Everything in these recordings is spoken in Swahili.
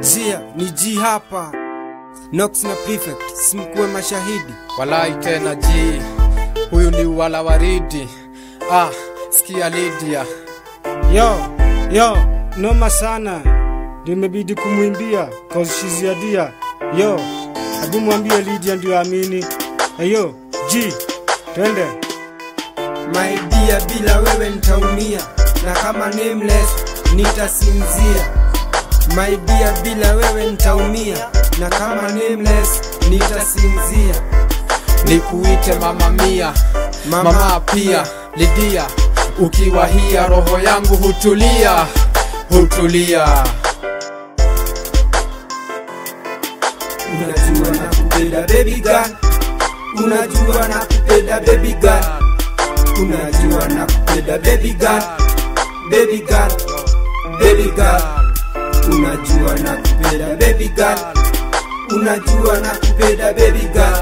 Zia ni G hapa. Nox na Prefect, simkuwe mashahidi. Walai tena ji, huyu ni wala waridi. Ah, sikia Lydia. Yo, yo, noma sana. Ndio imebidi kumwimbia cause she's your dear. Yo, hebu mwambie Lydia ndio amini. Ayo, G, twende. My dear, bila wewe nitaumia, na kama nameless nitasinzia. My dear, bila wewe nitaumia, na kama nameless nitasinzia. Nikuite mama mia, Mama mama pia Lydia. Ukiwa hia roho yangu hutulia, hutulia. Unajua na kupenda baby girl, unajua na kupenda baby girl, unajua na kupenda baby girl, baby girl, baby girl, unajua na kupenda baby girl, unajua na kupenda baby girl,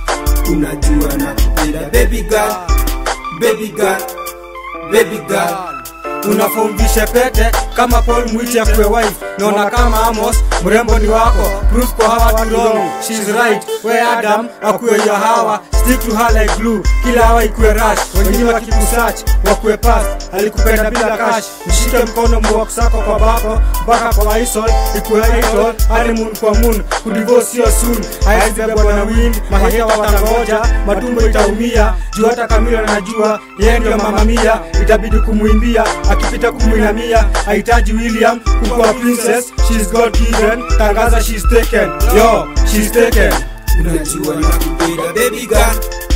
unajua na kupenda baby girl, baby girl, baby girl. unafumvishe pete kama Paul Mwiti akuwe wife naona kama Amos mrembo ni wako proof kwa hawa tu wrong she's right we Adam akuwe ya hawa stick to her like glue kila hawa ikuwe rush wengine wakikusearch wakuwe past alikupenda bila cash mshike mkono muwakusako kwa bako mpaka kwa isol ikuwe idol honeymoon kwa moon kudivorce sio soon haiwezi bebwa na wind maheta watangoja matumbo itaumia juu hata Kamila najua yeye ndio mama mia itabidi kumwimbia akipita kumwinamia hahitaji William kukuwa princess she's God given tangaza she's taken yo she's taken Unajua na kupenda baby girl,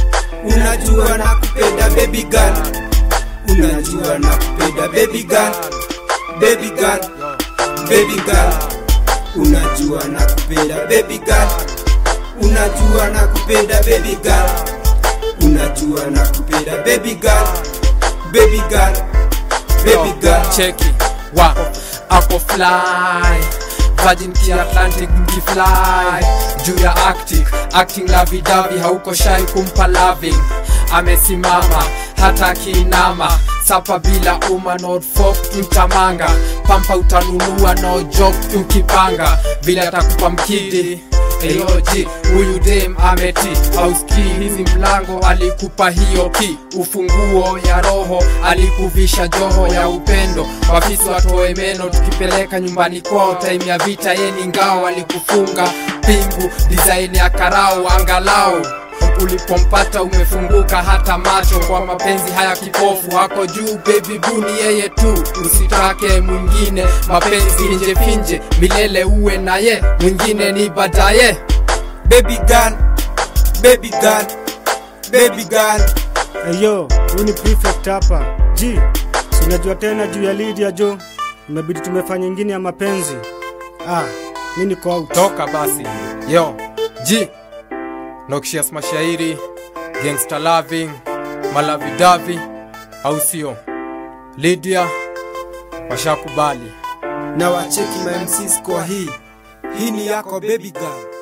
unajua na kupenda baby girl, unajua na kupenda baby girl, baby girl, baby girl, unajua na kupenda baby girl, unajua na kupenda baby girl, unajua na kupenda baby girl, baby girl, baby girl. cheki wa ako fly Virgin ki Atlantic mkifly juu ya Arctic acting lavidavi hauko shai kumpa loving amesimama hata akiinama sapa bila uma not fork tutamanga pampa utanunua no joke tukipanga vile atakupa mkidi Eyoji, huyu dem ameti auski hizi mlango alikupa hiyo ki ufunguo ya roho alikuvisha joho ya upendo wafisi watoe meno tukipeleka nyumbani kwao time ya vita yeni ngao alikufunga pingu design ya karao angalau ulipompata umefunguka hata macho kwa mapenzi haya kipofu hako juu baby buni yeye tu usitake mwingine mapenzi nje finje milele uwe naye mwingine ni baadaye Baby girl, baby girl, baby girl. Eyo, huyu ni prefect hapa. G, si unajua tena juu ya Lydia jo, imebidi tumefanya ingine ya mapenzi. Ah, mi niko out. toka basi yo ji nokshias mashairi gangster loving malavidavi au sio lydia washakubali na wacheki ma MCs kwa hii hii ni yako baby girl